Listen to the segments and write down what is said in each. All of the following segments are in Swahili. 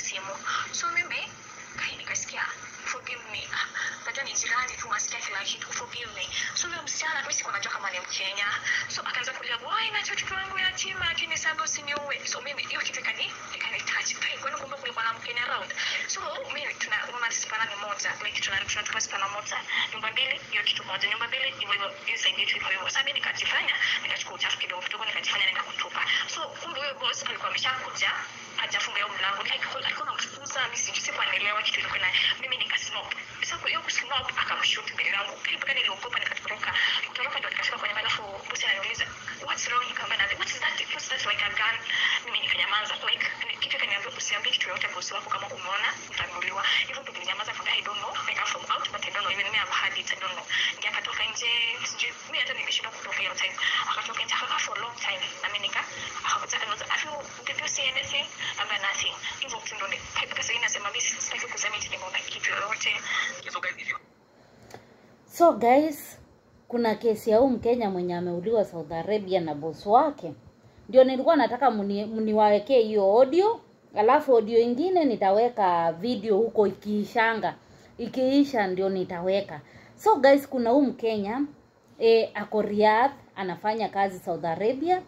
simu so mimi kai nikasikia forgive me Ah, najua ni jirani tu nasikia kila kitu forgive me so huyo msichana mimi sikuwa najua kama ni mkenya so akaanza kulia why na mtoto wangu yatima lakini sasa usiniue so mimi hiyo kitu ikani ikanitouch kai kwani kumbe kulikuwa na mkenya around so mimi tuna mama spana ni moja like tuna tunatupa spana moja nyumba mbili hiyo kitu moja nyumba mbili hivyo hivyo hiyo side yetu hivyo hivyo sasa mimi nikajifanya nikachukua uchafu kidogo kidogo nikajifanya nenda kutupa so kumbe huyo boss alikuwa ameshakuja hajafunga hiyo mlango like alikuwa anamfukuza mimi sijui sikuwa naelewa kitu ilikuwa na mimi nikasnop sasa hiyo kusnop akamshoot mbele yangu mpaka niliogopa nikatoroka kutoroka ndio nikafika kwenye alafu bosi ananiuliza what's wrong nikamwambia na what's that what's that like a gun mimi nikanyamaza like ni- kitu kaniambia usiambie kitu yoyote bosi wako kama umeona utanuliwa hivyo ndio nilinyamaza kwa I don't know like I'm from out but I don't know even me I've had it I don't know ndio akatoka nje sijui mimi hata nimeshindwa kutoka hiyo time akatoka nje akakaa for a long time na mimi nika akakuja akaniuliza have you did you see anything I'm nothing hivyo tu ndio ni- mpaka sasa hivi nasema mimi sitaki kusema eti nimeona kitu yoyote so guys if you so guys kuna kesi ya huu mkenya mwenye ameuliwa south arabia na bosi wake ndio nilikuwa nataka mni- mniwawekee hiyo audio alafu audio ingine nitaweka video huko ikiishanga ikiisha ndio nitaweka so guys kuna huu mkenya e, ako Riyadh anafanya kazi south arabia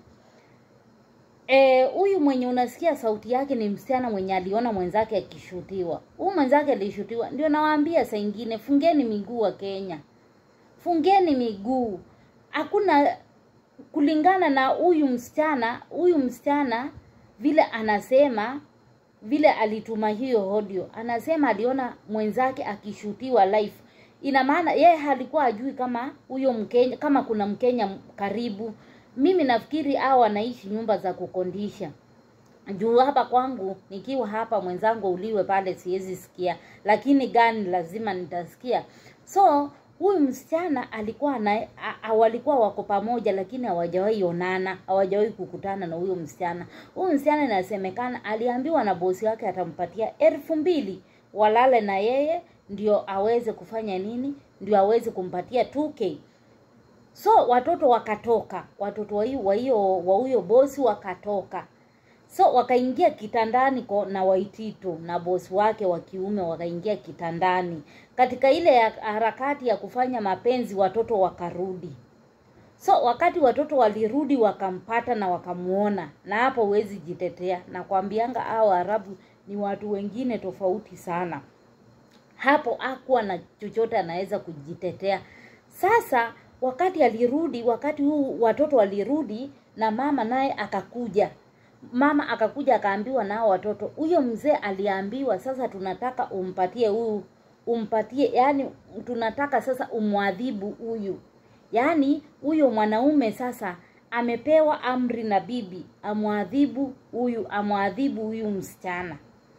Eh, huyu mwenye unasikia sauti yake ni msichana mwenye aliona mwenzake akishutiwa. Huyu mwenzake alishutiwa. Ndio nawaambia saa ingine fungeni miguu wa Kenya. Fungeni miguu. Hakuna kulingana na huyu msichana, huyu msichana vile anasema vile alituma hiyo audio, anasema aliona mwenzake akishutiwa live. Ina maana yeye halikuwa ajui kama huyo Mkenya, kama kuna Mkenya karibu. Mimi nafikiri hao wanaishi nyumba za kukondisha juu hapa kwangu nikiwa hapa mwenzangu uliwe pale siwezi sikia lakini gani lazima nitasikia so huyu msichana alikuwa na a- a- walikuwa wako pamoja lakini hawajawahi onana hawajawahi kukutana na huyo msichana huyu msichana inasemekana aliambiwa na bosi wake atampatia elfu mbili walale na yeye ndio aweze kufanya nini ndio aweze kumpatia 2k so watoto wakatoka watoto wa hiyo wa hiyo wa huyo bosi wakatoka so wakaingia kitandani ko- na waititu na bosi wake wa kiume wakaingia kitandani katika ile ya harakati ya kufanya mapenzi watoto wakarudi so wakati watoto walirudi wakampata na wakamuona na hapo huwezi jitetea na kwambianga hao arabu ni watu wengine tofauti sana hapo hakuwa na chochote anaweza kujitetea sasa wakati alirudi wakati huu watoto walirudi na mama naye akakuja mama akakuja akaambiwa nao watoto huyo mzee aliambiwa sasa tunataka umpatie huyu umpatie yani tunataka sasa umwadhibu huyu yaani huyo mwanaume sasa amepewa amri na bibi amwadhibu huyu amwadhibu huyu msichana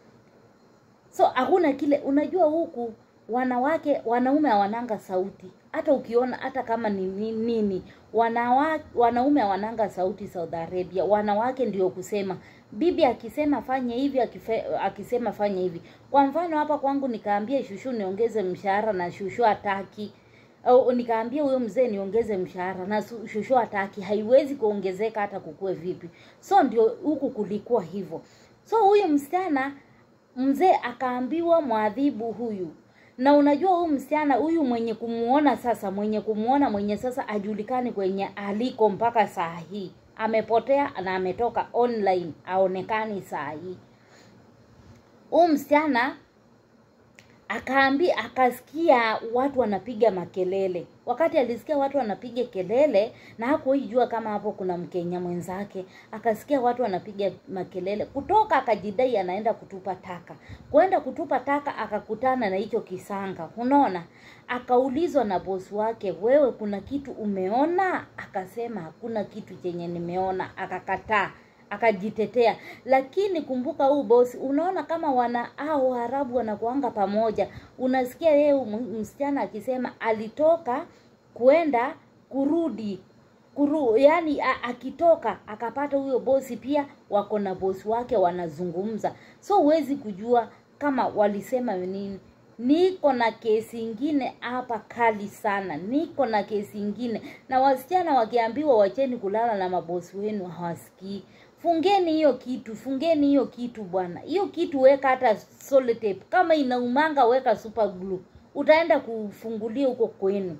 so hakuna kile unajua huku wanawake wanaume hawananga sauti hata ukiona hata kama ni ni- nini wanawa, wanaume hawananga sauti Saudi Arabia wanawake ndio kusema bibi akisema fanye hivi akife, akisema fanye hivi kwa mfano hapa kwangu nikaambia shushu niongeze mshahara na shushu hataki au nikaambia huyo mzee niongeze mshahara na su- shushu hataki haiwezi kuongezeka hata kukue vipi so ndio huku kulikuwa hivyo so huyu msichana mzee akaambiwa mwadhibu huyu na unajua huyu msichana huyu mwenye kumuona sasa mwenye kumuona mwenye sasa ajulikani kwenye aliko mpaka saa hii amepotea na ametoka online aonekani saa hii huyu msichana akaambi akasikia watu wanapiga makelele wakati alisikia watu wanapiga kelele na hakuijua kama hapo kuna mkenya mwenzake akasikia watu wanapiga makelele kutoka akajidai anaenda kutupa taka kwenda kutupa taka akakutana na hicho kisanga unaona akaulizwa na bosi wake wewe kuna kitu umeona akasema hakuna kitu chenye nimeona akakataa akajitetea lakini kumbuka huu bosi unaona kama wana au waarabu wanakuanga pamoja unasikia yeye m- msichana akisema alitoka kwenda kurudi kuru yani a, akitoka akapata huyo bosi pia wako na bosi wake wanazungumza so huwezi kujua kama walisema nini niko na kesi ingine hapa kali sana niko na kesi ingine na wasichana wakiambiwa wacheni kulala na mabosi wenu hawasikii fungeni hiyo kitu fungeni hiyo kitu bwana hiyo kitu weka hata sellotape kama inaumanga weka super glue utaenda kufungulia huko kwenu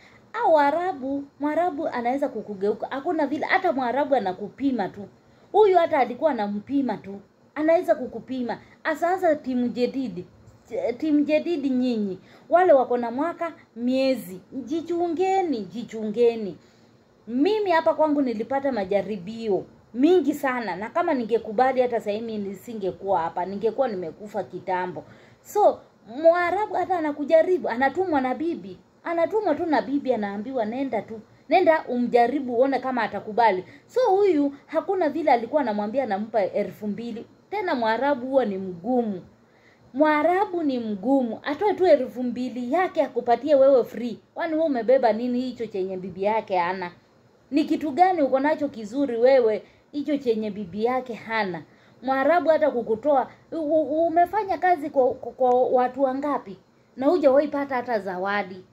au Waarabu, Mwarabu anaweza kukugeuka. Hakuna vile, hata Mwarabu anakupima tu. Huyu hata alikuwa anampima tu, anaweza kukupima. Asasa timu jedidi, timu jedidi, nyinyi wale wako na mwaka miezi, jichungeni, jichungeni. Mimi hapa kwangu nilipata majaribio mingi sana, na kama ningekubali hata sasa hivi nisingekuwa hapa, ningekuwa nimekufa kitambo. So Mwarabu hata anakujaribu, anatumwa na bibi anatumwa tu na bibi anaambiwa nenda tu nenda umjaribu uone kama atakubali so huyu hakuna vile alikuwa anamwambia anampa elfu mbili tena mwarabu huwa ni mgumu mwarabu ni mgumu atoe tu elfu mbili yake akupatie wewe free kwani wewe umebeba nini hicho chenye bibi yake hana ni kitu gani uko nacho kizuri wewe hicho chenye bibi yake hana mwarabu hata kukutoa u- u- umefanya kazi kwa, kwa, kwa watu wangapi na hujawahi pata hata zawadi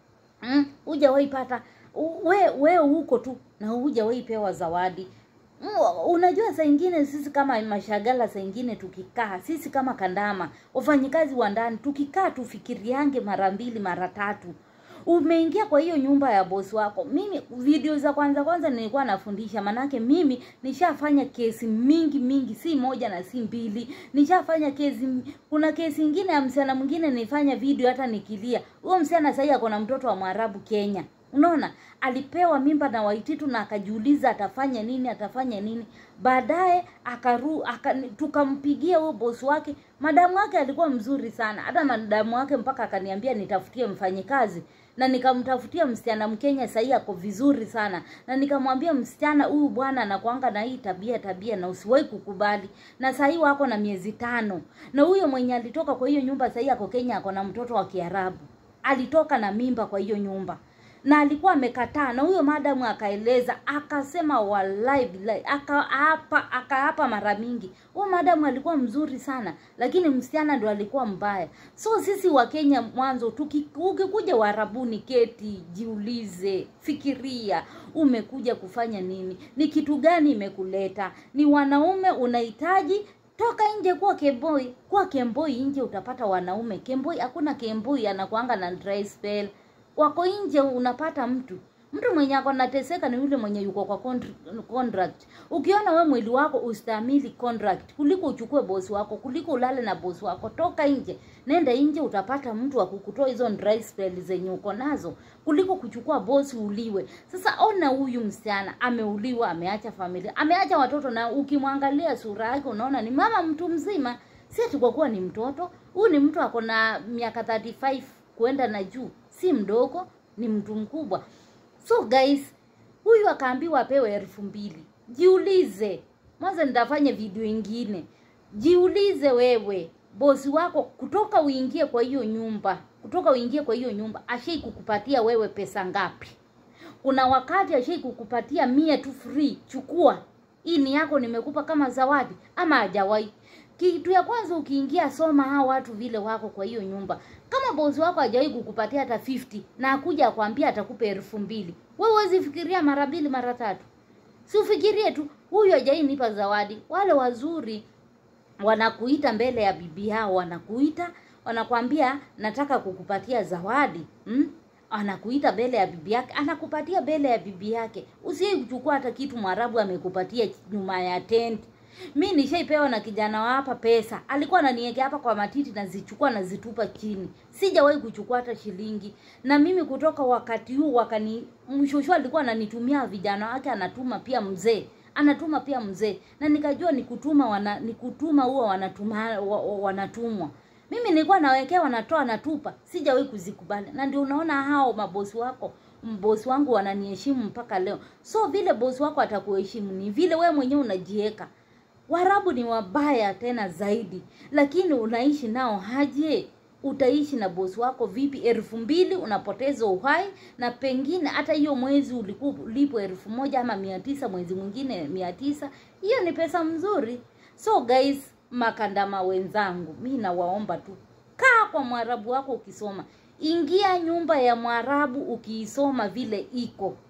mm, hujawahi pata u- we we huko tu na hujawahi pewa zawadi mm, unajua saa ingine sisi kama mashagala saa ingine tukikaa sisi kama kandama wafanyikazi wa ndani tukikaa tufikiriange mara mbili mara tatu umeingia kwa hiyo nyumba ya bosi wako mimi video za kwanza kwanza nilikuwa nafundisha manake mimi nishafanya kesi mingi mingi si moja na si mbili nishafanya kesi kuna kesi ingine ya msichana mwingine nilifanya video hata nikilia huyo msichana sahii ako na mtoto wa mwarabu kenya unaona alipewa mimba na waititu na akajiuliza atafanya nini atafanya nini baadaye akaru aka, tukampigia huyo bosi wake madamu wake alikuwa mzuri sana hata madamu wake mpaka akaniambia nitafutie mfanyikazi na nikamtafutia msichana mkenya sahii ako vizuri sana na nikamwambia msichana huyu bwana anakwanga na hii tabia tabia na usiwahi kukubali na sahii wako na miezi tano na huyo mwenye alitoka kwa hiyo nyumba sahii ako kenya ako na mtoto wa kiarabu alitoka na mimba kwa hiyo nyumba na alikuwa amekataa na huyo madamu akaeleza akasema wallahi billahi akaapa akaapa mara mingi huyo madamu alikuwa mzuri sana lakini msichana ndo alikuwa mbaya so sisi wa kenya mwanzo tuki- ukikuja warabuni keti jiulize fikiria umekuja kufanya nini ni kitu gani imekuleta ni wanaume unahitaji toka nje kuwa kemboi kuwa kemboi nje utapata wanaume kemboi hakuna kemboi anakuanga na dry spell wako nje unapata mtu mtu mwenye ako nateseka ni yule mwenye yuko kwa contr- contract ukiona we mwili wako ustahimili contract kuliko uchukue bosi wako kuliko ulale na bosi wako toka nje nenda nje utapata mtu wa kukutoa hizo dry spell zenye uko nazo kuliko kuchukua bosi uliwe sasa ona huyu msichana ameuliwa ameacha familia ameacha watoto na ukimwangalia sura yake unaona ni mama mtu mzima si ati kwa kuwa ni mtoto huyu ni mtu ako na miaka 35 kuenda na juu si mdogo ni mtu mkubwa so guys huyu akaambiwa apewe elfu mbili jiulize mwanza nitafanya video ingine jiulize wewe bosi wako kutoka uingie kwa hiyo nyumba kutoka uingie kwa hiyo nyumba ashai kukupatia wewe pesa ngapi kuna wakati ashai kukupatia mia tu free chukua hii ni yako nimekupa kama zawadi ama hajawahi kitu ya kwanza ukiingia soma hao watu vile wako kwa hiyo nyumba kama bosi wako hajawahi kukupatia hata 50 na akuja akwambia atakupa elfu mbili wewe huwezi fikiria mara mbili mara tatu si ufikirie tu huyu hajawahi nipa zawadi wale wazuri wanakuita mbele ya bibi yao wanakuita wanakwambia nataka kukupatia zawadi mm? anakuita mbele ya bibi yake anakupatia mbele ya bibi yake usiye kuchukua hata kitu mwarabu amekupatia nyuma ya tent mi nishaipewa na kijana wa hapa pesa alikuwa ananiekea hapa kwa matiti nazichukua nazitupa chini sijawahi kuchukua hata shilingi na mimi kutoka wakati huu wakani mshosho alikuwa ananitumia vijana wake anatuma pia mzee anatuma pia mzee na nikajua ni kutuma wana, ni kutuma huwa wanatuma wa, wa, wanatumwa mimi nilikuwa nawekea wanatoa natupa sijawahi kuzikubali na ndio unaona hao mabosi wako bosi wangu wananiheshimu mpaka leo so vile bosi wako atakuheshimu ni vile wewe mwenyewe unajieka warabu ni wabaya tena zaidi lakini unaishi nao haje utaishi na bosi wako vipi elfu mbili unapoteza uhai na pengine hata hiyo mwezi ulikuwa ulipo elfu moja ama mia tisa mwezi mwingine mia tisa hiyo ni pesa mzuri so guys makandama wenzangu mi nawaomba tu kaa kwa mwarabu wako ukisoma ingia nyumba ya mwarabu ukiisoma vile iko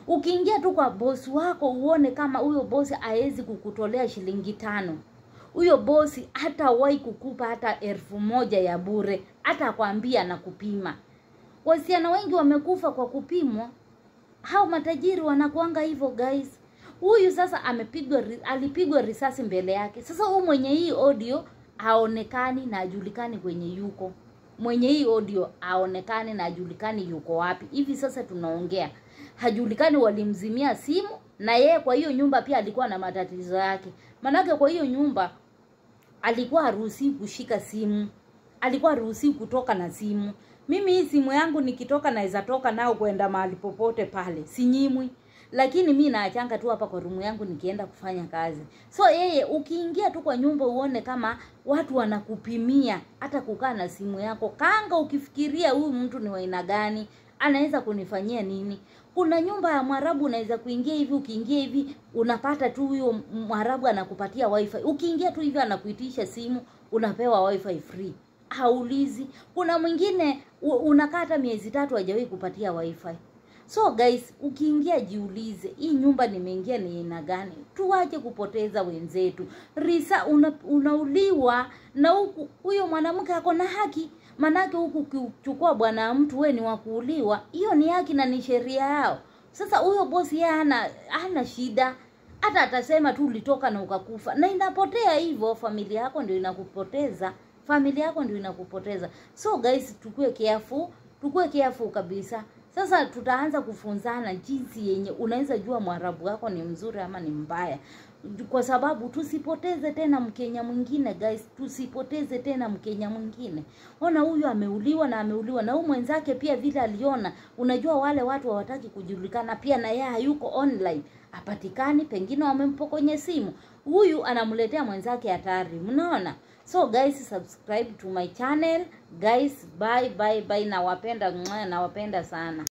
ukiingia tu kwa bosi wako uone kama huyo bosi hawezi kukutolea shilingi tano huyo bosi hatawahi kukupa hata elfu moja ya bure hata akwambia na kupima wasichana wengi wamekufa kwa kupimwa hao matajiri wanakuanga hivyo guys huyu sasa amepigwa ri- alipigwa risasi mbele yake sasa huyu mwenye hii audio haonekani na ajulikani kwenye yuko mwenye hii audio haonekani na ajulikani yuko wapi hivi sasa tunaongea hajulikani walimzimia simu na yeye kwa hiyo nyumba pia alikuwa na matatizo yake manake kwa hiyo nyumba alikuwa haruhusiwi kushika simu alikuwa haruhusiwi kutoka na simu mimi hii simu yangu nikitoka naweza toka nao kwenda mahali popote pale sinyimwi lakini mi naachanga tu hapa kwa rumu yangu nikienda kufanya kazi so yeye ukiingia tu kwa nyumba uone kama watu wanakupimia hata kukaa na simu yako kanga ukifikiria huyu mtu ni waina gani anaweza kunifanyia nini kuna nyumba ya mwarabu unaweza kuingia hivi ukiingia hivi unapata tu huyo mwarabu anakupatia wifi ukiingia tu hivi anakuitisha simu unapewa wifi free haulizi kuna mwingine u- unakaa hata miezi tatu hajawahi kupatia wifi so guys ukiingia jiulize hii nyumba nimeingia ni aina gani tuwache kupoteza wenzetu risa una, unauliwa na huku huyo mwanamke ako na haki manake huku ukichukua bwana wa mtu we ni wa kuuliwa hiyo ni haki na ni sheria yao sasa huyo bosi yeye hana hana shida hata atasema tu ulitoka na ukakufa na inapotea hivyo familia yako ndio inakupoteza familia yako ndio inakupoteza so guys tukue careful tukue careful kabisa sasa tutaanza kufunzana jinsi yenye unaweza jua mwarabu wako ni mzuri ama ni mbaya kwa sababu tusipoteze tena mkenya mwingine guys tusipoteze tena mkenya mwingine ona huyu ameuliwa na ameuliwa na huyu mwenzake pia vile aliona unajua wale watu hawataki kujulikana pia na yeye hayuko online apatikani pengine wamempokonye simu huyu anamletea mwenzake hatari mnaona so guys subscribe to my channel guys bye bye bye nawapenda mwah, nawapenda sana